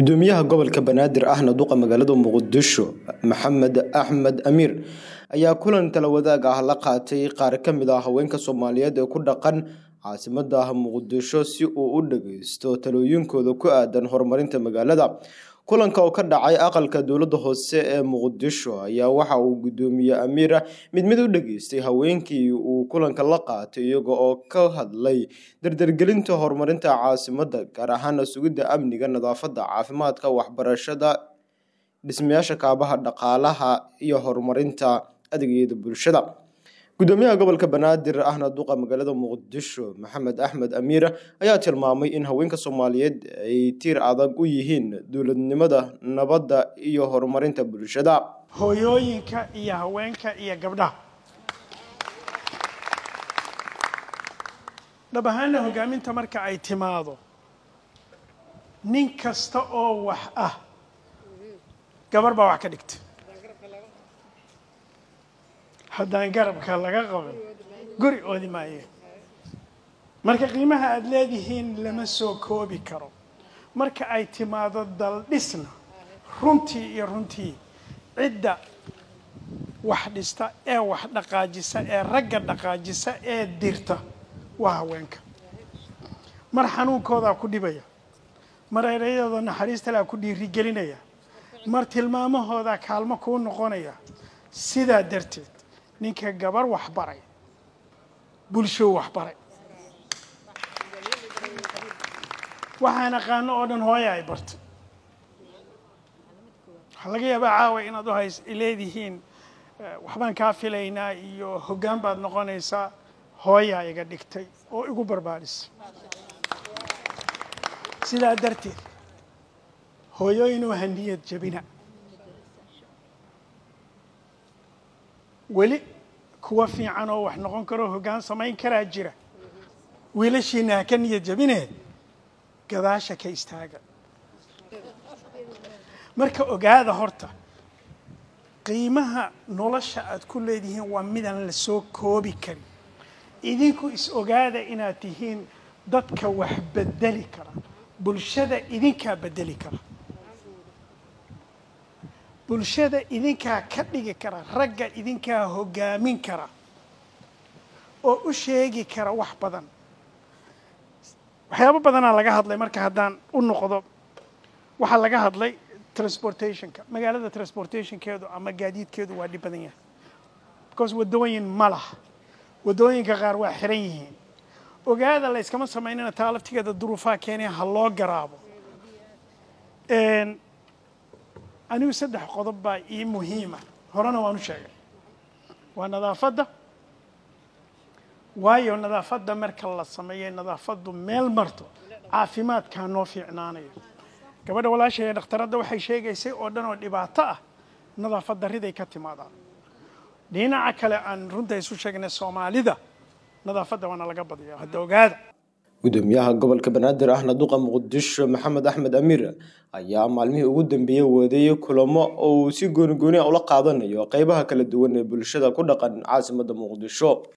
gudoomiyaha gobolka banaadir ahna duqa magaalada muqdisho maxamed axmed amiir ayaa kulan tala wadaag ah la qaatay qaar ka mid ah haweenka soomaaliyeed ee ku dhaqan caasimada muqdisho si uu u dhageysto talooyinkooda ku aadan horumarinta magaalada kulanka oo ka dhacay aqalka dowladda hoose ee muqdisho ayaa waxa uu gudoomiye amiira mid mid u dhageystay haweenkii uu kulanka la qaatay iyaga oo ka hadlay dardargelinta horumarinta caasimada gaar ahaana sugidda amniga nadaafadda caafimaadka waxbarashada dhismayaasha kaabaha dhaqaalaha iyo horumarinta adeegyada bulshada gudoomiyaha gobolka banaadir ahna duqa magaalada muqdisho maxamed axmed amiira ayaa tilmaamay in haweenka soomaaliyeed ay tiir adag u yihiin dowladnimada nabadda iyo horumarinta bulshada hooyooyinka iyo haweenka iyo gabdhaha dhab ahaana hogaaminta marka ay timaado nin kasta oo wax ah gabar baa wax ka dhigta haddaan garabka laga qaban guri oodi maaye marka qiimaha aada leedihiin lama soo koobi karo marka ay timaado daldhisna runtii iyo runtii cidda wax dhista ee wax dhaqaajisa ee ragga dhaqaajisa ee dirta waa haweenka mar xanuunkoodaa ku dhibaya mar ereyadooda naxariistalaa ku dhiirigelinaya mar tilmaamahoodaa kaalmo kuu noqonaya sidaa darteed ninka gabar waxbaray bulshou waxbaray waxaan aqaano oo dhan hooya ay bartay waxaa laga yaabaa caawa inaad u hays leedihiin waxbaan kaa filaynaa iyo hoggaan baad noqonaysaa hooyaa iga dhigtay oo igu barbaarisay sidaa darteed hooyooyinuu haniyad jabina weli kuwa fiican oo wax noqon karoo hoggaan samayn karaa jira wiilashiina ha ka niyad jabinee gadaasha ka istaaga marka ogaada horta qiimaha nolosha aad ku leedihiin waa midaan la soo koobi karin idinku is ogaada inaad tihiin dadka wax bedeli kara bulshada idinkaa bedeli kara bulshada idinkaa ka dhigi kara ragga idinkaa hoggaamin kara oo u sheegi kara wax badan waxyaabo badanaa laga hadlay marka haddaan u noqdo waxaa laga hadlay transportationka magaalada transportationkeedu ama gaadiidkeedu waa dhib badan yahay because waddooyin ma laha waddooyinka qaar waa xiran yihiin ogaada la yskama samaynana taa laftigeeda duruufaha keenaya ha loo garaabo anigu saddex qodob baa ii muhiima horena waan u sheegay waa nadaafadda waayo nadaafadda marka la sameeyo nadaafaddu meel marto caafimaadkaa noo fiicnaanayo gabadha walaashay ee dhakhtaradda waxay sheegaysay oo dhan oo dhibaato ah nadaafad darriday ka timaadaan dhinaca kale aan runta isu sheegnay soomaalida nadaafadda waana laga badiya hadda ogaada gudoomiyaha gobolka banaadir ahna duqa muqdisho maxamed axmed amiir ayaa maalmihii ugu dambeeyey wadeeyey kulamo oo uu si gooni gooni a ula qaadanayo qeybaha kala duwan ee bulshada ku dhaqan caasimada muqdisho